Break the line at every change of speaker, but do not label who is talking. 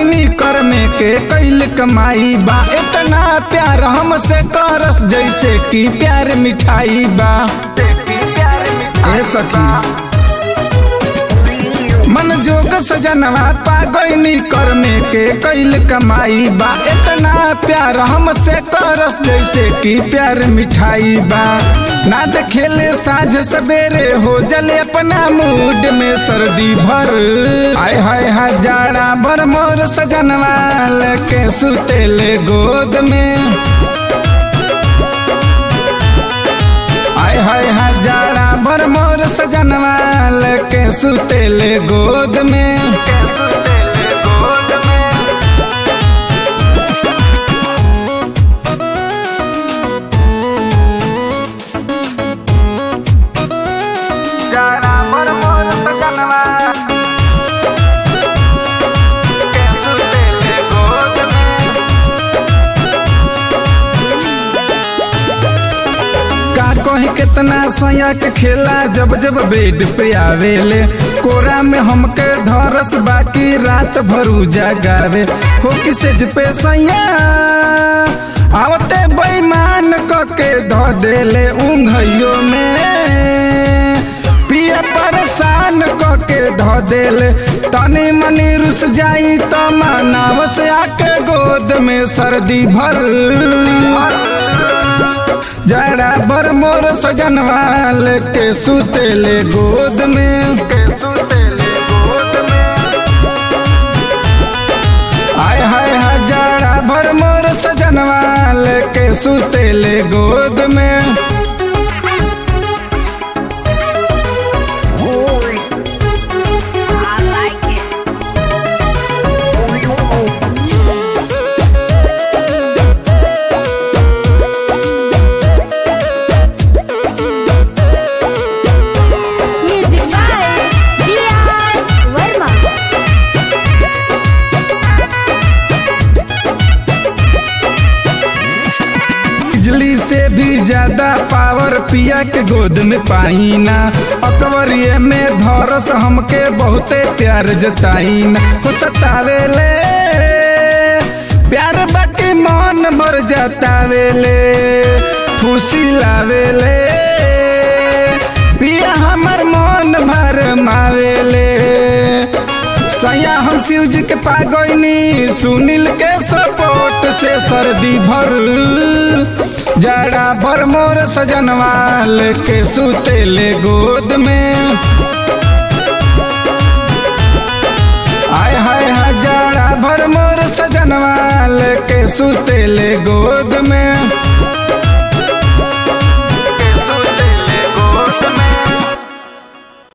गईनी कर में के कैल कमाई बा इतना प्यार हमसे करस जैसे कि प्यार मिठाई बा ए सखी मन जोग सजनवा पा गईनी कर में के कैल कमाई बा इतना प्यार हमसे करस जैसे कि प्यार मिठाई बा ना देखेले साझ सवेरे हो जले अपना मूड में सर्दी भर आय हाय हजारा भर मोर सजनवा के सुतेले गोद में आय हाय हजारा भर मोर सजनवा के सुतेले गोद में जाना भर मोर सजनवा के सुतेले गोद में का कही कितना सया के खेला जब जब बेड पे आवेले कोरा में हमके धरस बाकी रात भरू जगावे हो किसे पे सैया आवते बेईमान क के ध देले ऊंघइयो में पिया परेशान क के ध देले तनी मनी रुस जाई त मानव से आके गोद में सर्दी भर जड़ा बर मोर सजनवाल के सुतेले गोद में के सुतेले गोद में आय हाय हजारा भर मोर सजनवाल के सुतेले गोद में
I like it. Music by D.R. Verma.
बिजली से भी ज्यादा पावर पिया के गोद में पाई ना अकबरिये में धरस हमके बहुते प्यार जताई ना हो सतावेले प्यार बाकी मन भर जतावेले खुशी लावेले पिया हमर मन भर मावेले सैया हम शिव जी के पागोइनी सुनील के सपोर्ट से सर्दी भर जड़ा भर मोर सजनवाल के सुतेले गोद में आय हाय हजारा भर मोर सजनवाल के सुतेले गोद में